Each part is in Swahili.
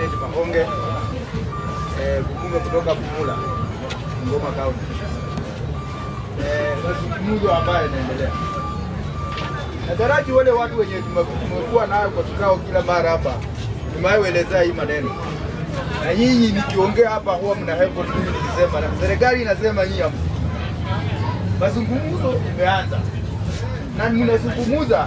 Kenneth Mahonge eh, mbunge kutoka Bumula, Ngoma County. Eh, mazungumzo ambayo yanaendelea nataraji wale watu wenye tume- tumekuwa nayo kwa kikao kila mara hapa, tumewaelezea hii maneno na nyinyi nikiongea hapa huwa mna hepo tu mimi nikisema, na serikali inasema nyinyi hamsi. Mazungumzo imeanza na mnazungumuza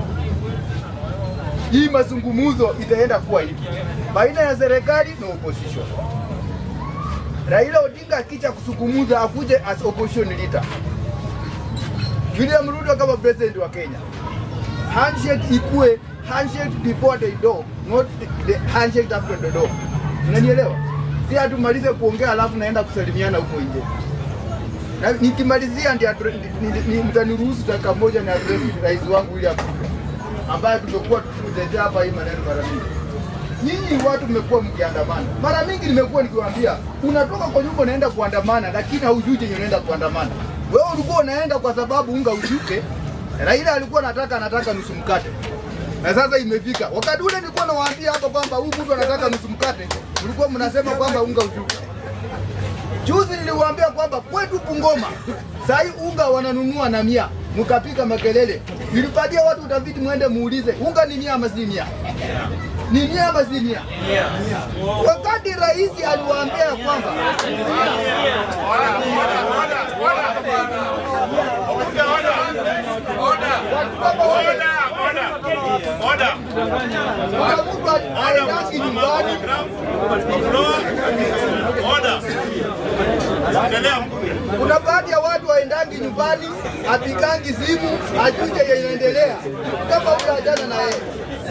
hii mazungumzo itaenda kuwa hivi baina ya serikali na opposition. Raila Odinga akicha kusungumuza akuje as opposition leader, William Ruto kama president wa Kenya, handshake ikue handshake before the door, not the handshake after the door. Unanielewa? Si hatumalize kuongea alafu naenda kusalimiana huko nje. Na nikimalizia ndio ni- ni- mtaniruhusu dakika moja na address rais wangu William Ruto ambaye tumekuwa tukitetea hapa hii maneno mara mingi. Nyinyi watu mmekuwa mkiandamana mara mingi, nimekuwa nikiwaambia, unatoka kwa nyumba unaenda kuandamana, lakini haujui chenye unaenda kuandamana. Wewe ulikuwa unaenda kwa sababu unga ushuke. Raila alikuwa anataka anataka nusu mkate, na sasa imefika wakati ule nilikuwa nawaambia hapa kwamba huyu mtu anataka nusu mkate, mlikuwa mnasema kwamba unga ushuke. Juzi niliwaambia kwamba kwetu Bungoma sahi unga wananunua na mia, mkapiga makelele. Nilipatia watu utafiti, mwende muulize unga ni mia ama si mia? Ni mia ama si mia? Wakati rais aliwaambia kwamba kuna mtu aendaki nyumbani kuna baadhi ya watu waendangi nyumbani, apigangi simu, ajuje yenye inaendelea, kama huyo ajana na yeye.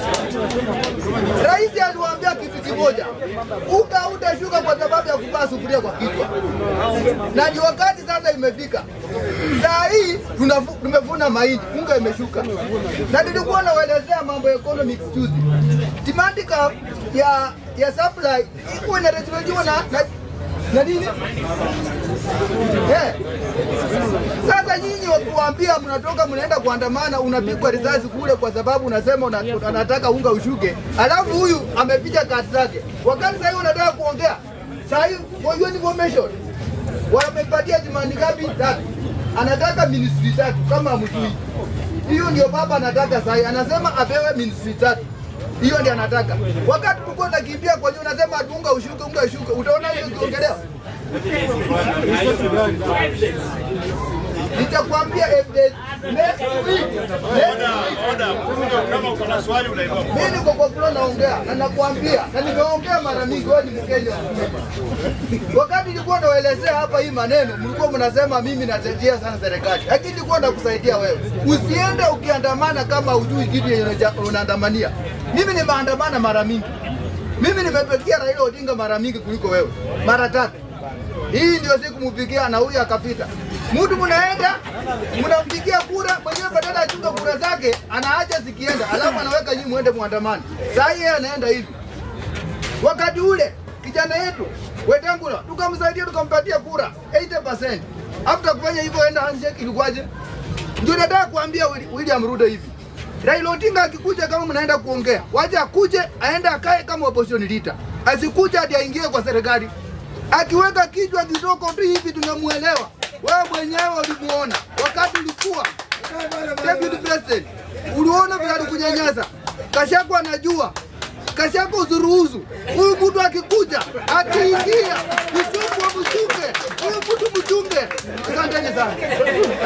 Rais aliwaambia kitu kimoja, unga utashuka kwa sababu ya kuvaa sufuria kwa kichwa, na ni wakati sasa imefika. Saa hii tunafu- tumevuna mahindi, unga imeshuka, na nilikuwa nawaelezea mambo ya economics juzi, demand curve ya ya supply iko inategemewa na, na na nini Eh. Sasa nyinyi wakuambia mnatoka mnaenda kuandamana, unapigwa risasi kule kwa sababu unasema una- unataka unga ushuke, alafu huyu amepiga kati zake, wakati sahii unataka kuongea sahii, for your information, wamepatia jimani ngapi? Tatu. Anataka ministry tatu kama mjui. Hiyo ndio baba anataka sahii, anasema apewe ministry tatu. Hiyo ndio anataka. Wakati tulikuwa nakimbia kwa hiyo unasema ati unga ushuke, unga ushuke, utaona hiyo ikiongelewa nitakwambia if the next week next week mimi niko kwa floor naongea na nakwambia na nimeongea mara mingi, wewe ni Mkenya. Wakati nilikuwa nawaelezea hapa hii maneno, mlikuwa mnasema mimi natetea sana serikali, lakini nilikuwa nakusaidia wewe. Usiende ukiandamana kama hujui kitu yenye unaja- unaandamania. Mimi nimeandamana mara mingi, mimi nimepigia Raila Odinga mara mingi kuliko wewe, mara tatu. Hii ndio siku mupigia na huyu akapita. Mtu mnaenda mnampigia kura, mwenyewe badala achunge kura zake anaacha zikienda, alafu anaweka nyinyi muende muandamani. Saa hii yeye anaenda hivi. Wakati ule kijana yetu Wetangula tukamsaidia tukampatia kura 80%. After kufanya hivyo enda handshake ilikuwaje? Ndio nataka kuambia Willi- William Ruto hivi. Raila Odinga akikuja kama mnaenda kuongea, waje akuje aende akae kama opposition leader. Asikuja hadi aingie kwa serikali. Akiweka kichwa kidogo tu hivi tunamuelewa. Wewe mwenyewe ulimuona wakati ulikuwa deputy president, uliona vile alikunyanyasa. Kashako anajua Kashako uzuruhuzu. Huyu mtu akikuja akiingia, mchungu wa mchunge, huyu mtu mchunge. Asanteni sana.